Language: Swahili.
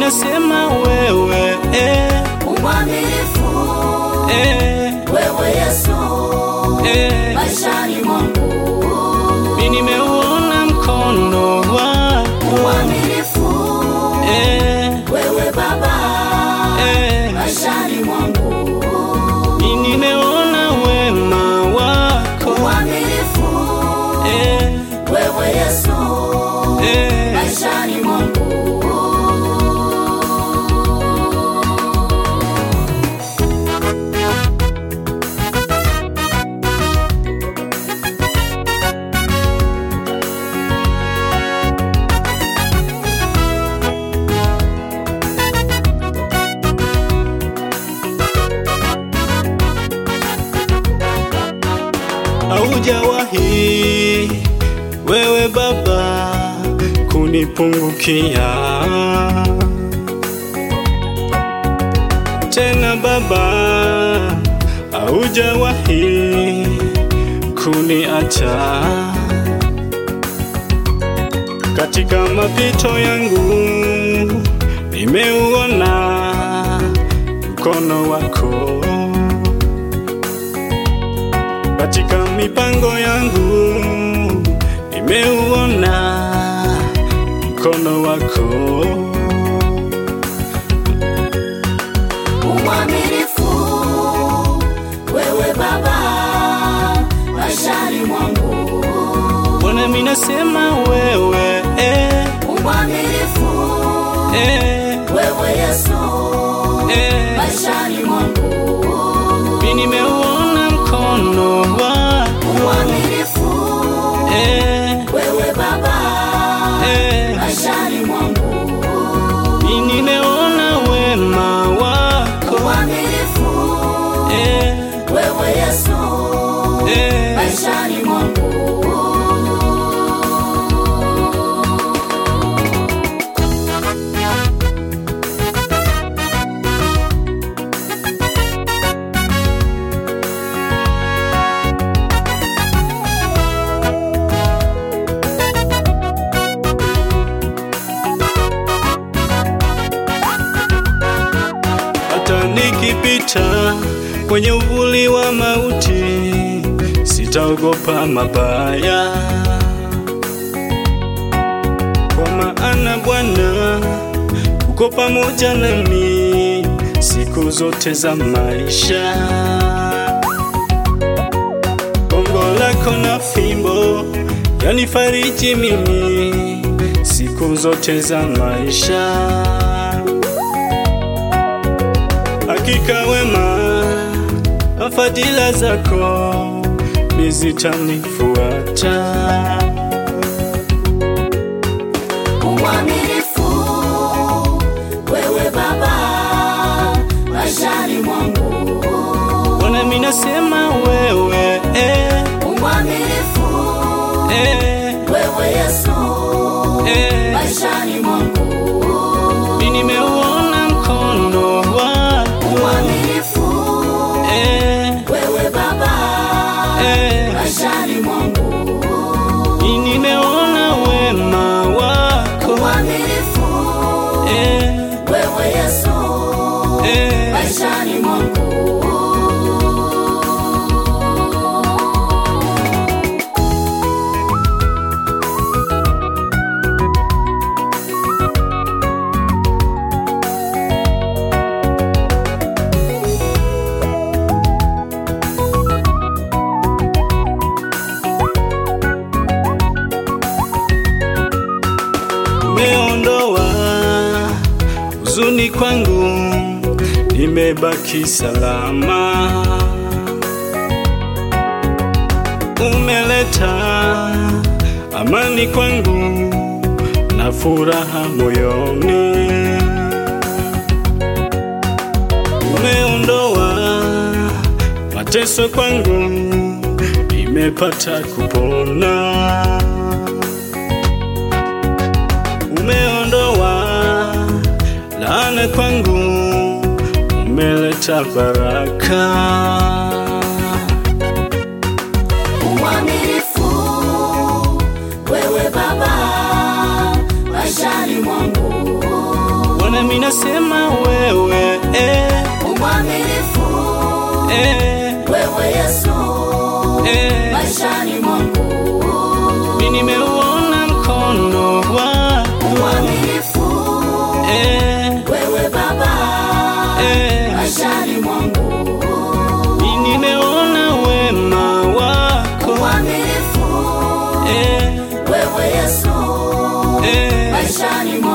nasema wewe eh, umwaminifu eh, wewe Yesu eh. maishani mwangu, Mi nimeuona mkono wako umwaminifu eh, wewe Baba eh. maishani mwangu, Mi nimeona wema wako umwaminifu eh, wewe Yesu eh. maishani mwangu. Haujawahi wewe Baba kunipungukia tena Baba, haujawahi kuniacha katika mapito yangu, nimeuona mkono wako katika mipango yangu nimeuona mkono wako Umwaminifu wewe Baba maishani mwangu, Bwana, mimi nasema wewe eh, umwaminifu eh, wewe Yesu eh. maishani mwangu, Mimi nimeuona mkono wako umwaminifu eh, wewe Baba eh. maishani mwangu, Mimi nimeona wema wako umwaminifu eh, wewe Yesu eh. maishani mwangu. Hata nikipita kwenye uvuli wa mauti, sitaogopa mabaya, kwa maana Bwana uko pamoja nami siku zote za maisha. Gongo lako na fimbo yanifariji mimi siku zote za maisha. Hakika wema na fadhila zako ni zitanifuata. Umwaminifu wewe Baba maishani mwangu, Bwana, mimi nasema wewe eh, umwaminifu eh, wewe Yesu eh. maishani mwangu, Mimi nimeuona mkono wako umwaminifu eh, wewe Baba eh. maishani mwangu, Mimi nimeona wema wako umwaminifu eh, wewe Yesu eh. maishani mwangu. Umeondoa huzuni kwangu, nimebaki salama. Umeleta amani kwangu na furaha moyoni. Umeondoa mateso kwangu, nimepata kupona. umeondoa laana kwangu, umeleta baraka. Umwaminifu wewe Baba maishani mwangu, Bwana, mimi ninasema wewe eh, umwaminifu eh, wewe Yesu eh. maishani mwangu Mimi nimeuona mkono wako umwaminifu eh, wewe Baba eh. maishani mwangu Mimi nimeona wema wako umwaminifu eh, wewe Yesu eh. maishani